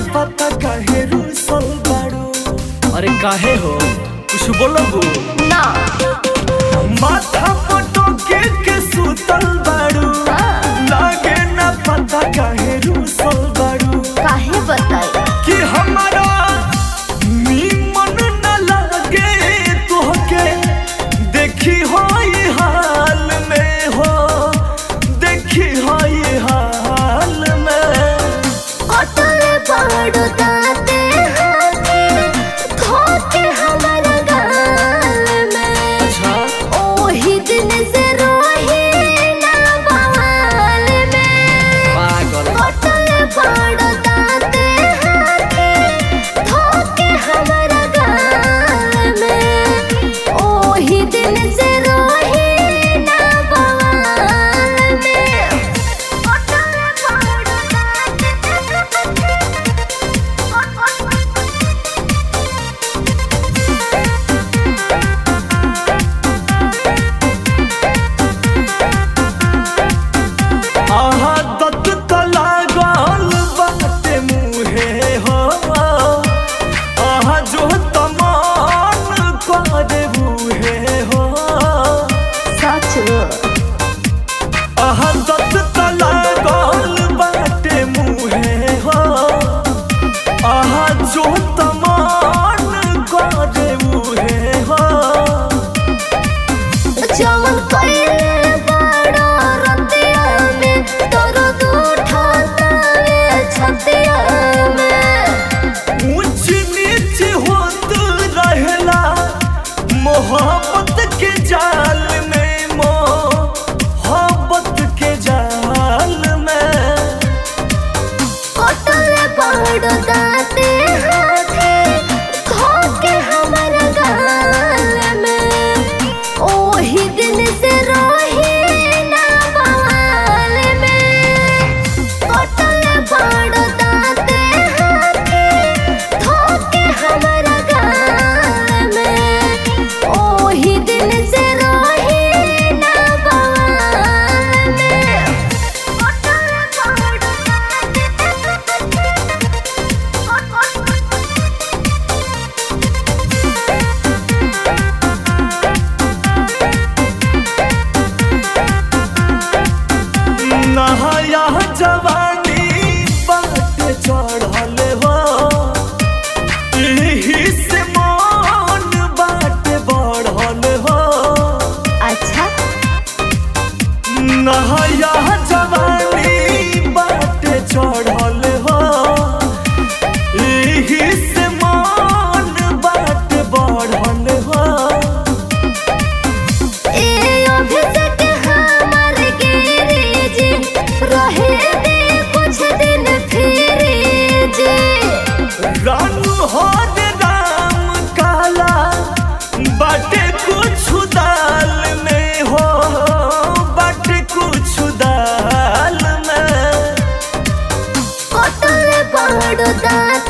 पता काहे रूसल बाड़ू अरे काहे हो कुछ बोलबू ना माथा पटो के के सुतल बाड़ू लागे ना पता काहे रूसल बाड़ू काहे बताई कि हमारा नीमन न लगे तोहके देखी हो ये हाल में हो देखी हो ये हाल में कटले पहाड़ दाते हाथे धोके हमारा गाल में अच्छा ओही दिन से रोही ना बवाल में पागल कटले पहाड़ दाते हाथे धोके हमारा गाल में ओही दिन से रोही ना बवाल में कटले पहाड़ आहा दत तला गाल बाटे मुहे हो आहा जो तमान करे मुहे हो सच आहा दत तला गाल बाटे मुहे हो आहा जो तमान करे मुहे हो जवन कइले बड़ा रतिया में तोरो दूठा तावे छतिया में ऊंच नीच होत रहेला मोहब्बत के जाल में मोहब्बत के जाल में कटले पहाड़ दाते हाथे धोके हमारा गाल में ओही दिन से रोही ना बवाल में कटले पहाड़ दाते हाथे धोके हमारा गाल में ओही दिन से रोही ना बवाल में कटले पहाड़ नहाया जवानी बाट चढ़ल हो एही से मन बाट बढ़ल हो अच्छा नहाया जवानी बाट चढ़ल हो एही से मन बाट बढ़ल हो ए अभिषेक हमर गिरी जी रहे दे कुछ दिन फिर जी रानू हो रे राम काला बाटे कुछ दाल में हो बाटे कुछ दाल में कटले पहाड़ दांत